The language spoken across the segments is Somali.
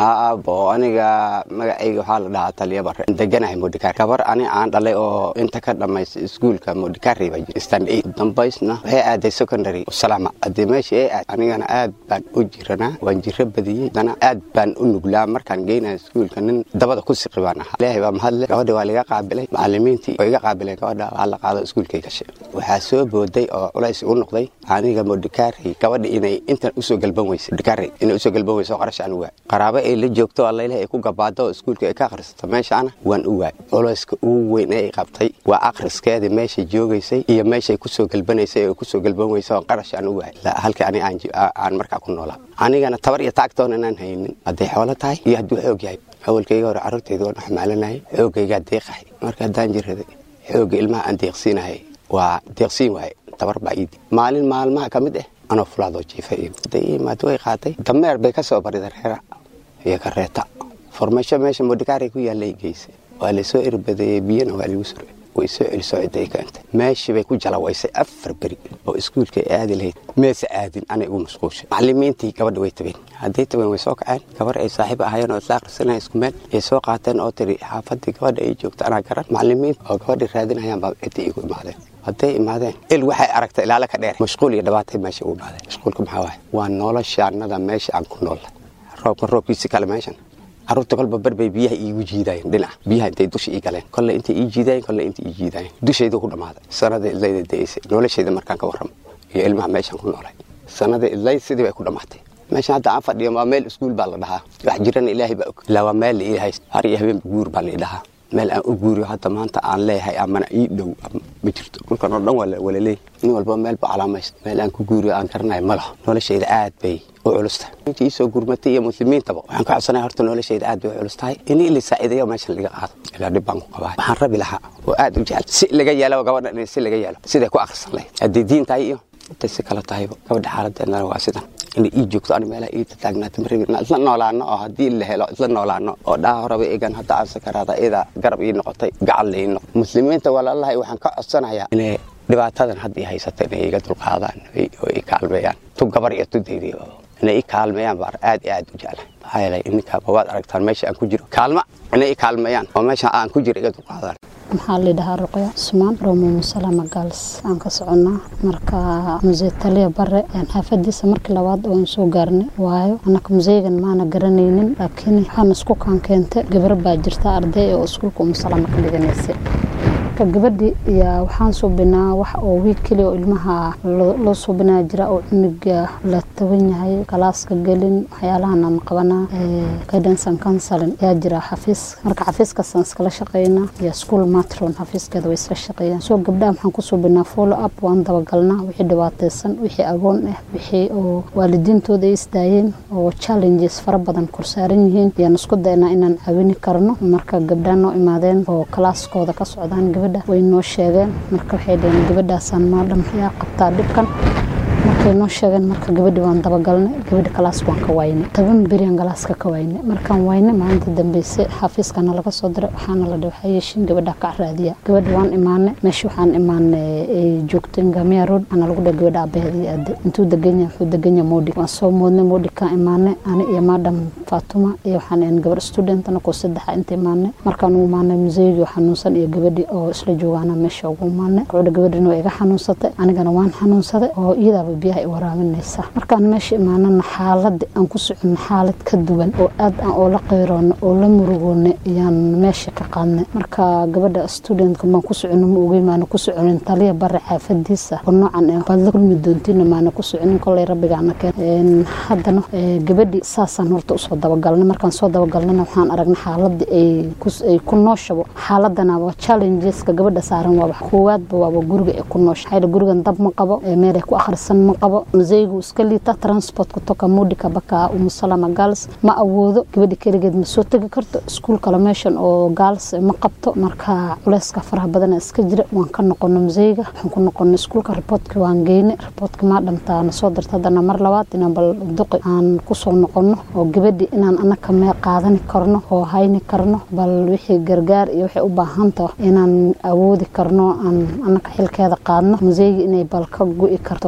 aabo aniga magacayga waxaa la dhahaa taliya bare deganahay modikar gabar ani aan dhalay oo inta ka dhamaystay iskuulka modikari baa jira stand eight dambaysna waxay aaday secondary salaama haddii meesha ay aad anigana aad baan u jiranaa waan jiro badiyey dana aad baan u nuglaa markaan geynaya iskuulka nin dabada ku siqi baan ahaa ilaahay baa mahadle gabadha waa liga qaabilay macalimiintii oo iga qaabileen gabadha waa la qaado iskuulkay gashay waxaa soo booday oo culays u noqday aniga modikari gabadha inay intan usoo galban weysay modikari inay usoo galban weyso qarash aan u waay qaraabo ay la joogto allaylah ay ku gabaado oo iskuulka ay ka akhrisato meeshaana waan u waay culayska ugu weyn ee ay qabtay waa akhriskeedii meeshay joogaysay iyo meeshay kusoo galbanaysay oo kusoo galban weysa oo qarash aan u waay halkii ani aan markaa ku noolaa anigana tabar iyo taagtoona inaan haynin hadday xoolo tahay iyo hadduu xoog yahay awalkayga hore carruurtayda waan xamaalanayay xoogaygaa deeqahay marka haddaan jiraday xoogga ilmaha aan deeqsiinahay waa deeqsiin waaye tabar baa iidi maalin maalmaha ka mid ah anoo fulaadoo jiifa imaad way qaatay dameer bay ka soo barida reera iyo kareeta formasho meesha modikaari ku yaallay geysay waa laysoo erbadeeyey biyana waa lagu suray way soo celisoo cidday keentay meeshii bay ku jalawaysay afar beri oo iskuulka ay aadi lahayd meese aadin anay ugu mashquulshay macalimiintii gabadha way tabeen hadday tabeen way soo kaceen gabar ay saaxiib ahayeen oo isla akhrisanaya isku meel ay soo qaateen oo tiri xaafadii gabadha ay joogta anaa garan macalimiin oo gabadha raadinayaan baa ciddii igu imaadeen hadday imaadeen il waxay aragtay ilaala ka dheer mashquul iyo dhibaatay meesha ugu imaadeen mashquulka maxaa waaye waa noloshaanada meesha aan ku noolla roobka roobkiisi kale meeshan carruurta kolba barbay biyaha iigu jiidaayeen dhinaca biyaha intay dusha ii galeen kolle intay ii jiidaayeen kolle intay ii jiidaayeen dushayda ku dhammaaday sanada idlayda da'aysay noloshayda markaan ka warramo iyo ilmaha meeshaan ku noolay sanada idlayd sidii bay ku dhammaatay meeshan hadda aan fadhiyo waa meel iskuul baa la dhahaa wax jirana ilaahay baa og ilaa waa meel la ii hayst har iyo habeenba guur baa la ii dhahaa meel aan u guuriyo hadda maanta aan leeyahay amana ii dhow ma jirto dhulkan oo dhan wala leey nin walba meel buu calaamaysta meel aan ku guuriyo aan garanayo ma laho noloshayda aad bay u culusta intii iisoo gurmatay iyo muslimiintaba waxaan ka codsanaya horta noloshayda aad bay u culus tahay in ila saaciidayo meeshan laga qaado ilaa dhib baan ku qabaa waxaan rabi lahaa oo aad u jecel si laga yeelo gabadha in si laga yeelo siday ku akhrisan lahayd haddii diin tahay iyo intay si kale tahayba gabadha xaaladeedana waa sidan inay ii joogto ani meelaha ii tataagnaata ma rabin isla noolaano oo haddii la helo isla noolaano oo dhaha horeba egan hadda aan sakaraada iyada garab ii noqotay gacal la ii noqotay muslimiinta walaalahay waxaan ka codsanayaa inay dhibaatadan hadda ii haysata inay iga dulqaadaan oo ii kaalmeeyaan tu gabar iyo tu daydiyo inay ii kaalmeeyaan baan aad iyo aad u jeclahay maxaa yeelay ininkaaba waad aragtaan meesha aan ku jiro kaalma inay ii kaalmeeyaan oo meesha aan ku jiro iga dulqaadaan maxaa lidhahaa ruqya cusmaan romo musalama gaals aan ka soconnaa marka musee taliya bare xaafadiisa markii labaad oan soo gaarnay waayo annaka museygan maana garanaynin laakiin waxaana isku kaan keentay gabar baa jirta arday oo iskuulka umusalama ka dhiganaysay marka gabadhii yaa waxaan suubinaa wax oo wiig keliya oo ilmaha loo suubinaa jira oo cunuga la taban yahay galaaska gelin waxyaalahan aan qabanaa guidance and counseling yaa jira xafiis marka xafiiskaasaan iskala shaqeynaa iyo school matron xafiiskeeda way iska shaqeeyaan soo gabdhaha maxaan ku suubinaa follow up waan dabagalnaa wixii dhibaataysan wixii agoon ah wixii oo waalidiintooda ay isdaayeen oo challenges fara badan korsaaran yihiin ayaan isku daynaa inaan caawini karno marka gabdhaha noo imaadeen oo kalaaskooda ka socdaan gabadha way noo sheegeen marka waxay dhaheen gabadhaasaan maadhan yaa qabtaa dhibkan markay noo sheegeen marka gabadhi waan dabagalnay gabadhi kalaas waan ka waynay toban berian galaaska ka waynay markaan waynay maalinta dambeyse xafiiskana laga soo diray waxaana la dhahay waxaa yeeshiin gabadha ka raadiya gabadha waan imaanay meesha waxaan imaanay ay joogto ngamiya road ana lagu dhahay gabadha abaheedii aade intuu degan yahay wuxuu degan yahay moodi waan soo moodnay moodi kaan imaanay ani iyo maadam faatuma iyo waxaan ahayn gabar studentana koo saddexa inta imaanay markaan ugu imaanay museygii xanuunsan iyo gabadhi oo isla joogaana meesha ugu imaanay gabadha gabadhina waa iga xanuunsatay anigana waan xanuunsaday oo iyadaaba biyaha ay waraaminaysa markaan meesha imaanana xaaladii aan ku soconno xaalad ka duwan oo aad aan oola qayroonay oo la murugoonay ayaan meesha ka qaadnay marka gabadha studentka maan ku socono ma ogeyn maana ku soconin taliya bare xaafadiisa oo noocan ah waad la kulmi doontiina maana ku soconin kolay rabbigaana keen haddana gabadhi saasaan horta usoo dabagalnay markaan soo dabagalnayna waxaan aragnay xaaladii ay ku nooshabo xaaladana waa challengeska gabadha saaran waaba koowaadba waaba guriga ay ku noosha maxaa gurigan dab ma qabo meel ay ku akhrisan ma qabo museygu iska liita transportka toka mudika baka umusalama gaals ma awoodo gabadhi keligeed ma soo tegi karto iskuul kale meeshan oo gaals ma qabto marka culeyska faraha badana iska jira waan ka noqono museyga waxaan ku noqonay iskuulka riboortka waan geynay riboortka maa dhamtaa na soo dirta haddana mar labaad inaan bal duqi aan kusoo noqono oo gabadhi inaan anaka mee qaadani karno oo hayni karno bal wixii gargaar iyo waxay u baahanta inaan awoodi karno aan anaka xilkeeda qaadno museyga inay bal ka gu'i karto gabadha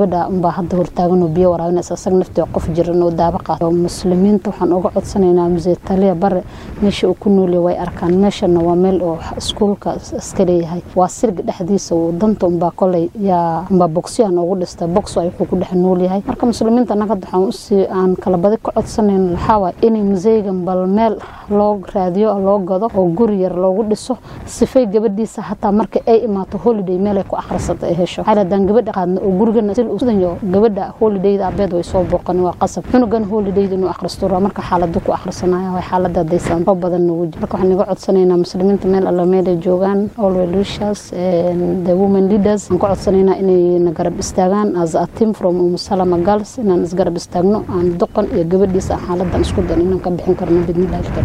gabadha unbaa hadda hortaagan oo biyo waraabinaysa asaga naftii qof jiran oo daaba qaata muslimiinta waxaan uga codsanaynaa musee taliya bare meesha uu ku noolyahay way arkaan meeshana waa meel oo iskuulka iska leeyahay waa sirga dhexdiisa danta unbaa koley yaa unbaa bogsyahan ugu dhista bogso ay ku dhex nool yahay marka muslimiinta annaga hadda waxaan usii aan kala badi ka codsanayno waxaa waay inay museygan bal meel loo raadiyo loo gado oo guri yar loogu dhiso sifay gabadhiisa hataa marka ay imaato holiday meelay ku akhrisata ay hesho waxaa hadaan gabadha qaadna oo gurigana sidanyo gabadha holidayda abeed way soo booqan waa qasab cunugan holidayda inuu akhristo raa marka xaalada ku akhrisanaya waa xaalada daysaan oo badan nagu jiro marka waxaan iga codsanaynaa muslimiinta meel alla meelay joogaan all welishers the women leaders aan ka codsanaynaa inay na garab istaagaan as a team from umusalama girls inaan isgarab istaagno aan doqon iyo gabadhiisa xaaladan isku dan inaan ka bixin karno bidnillahi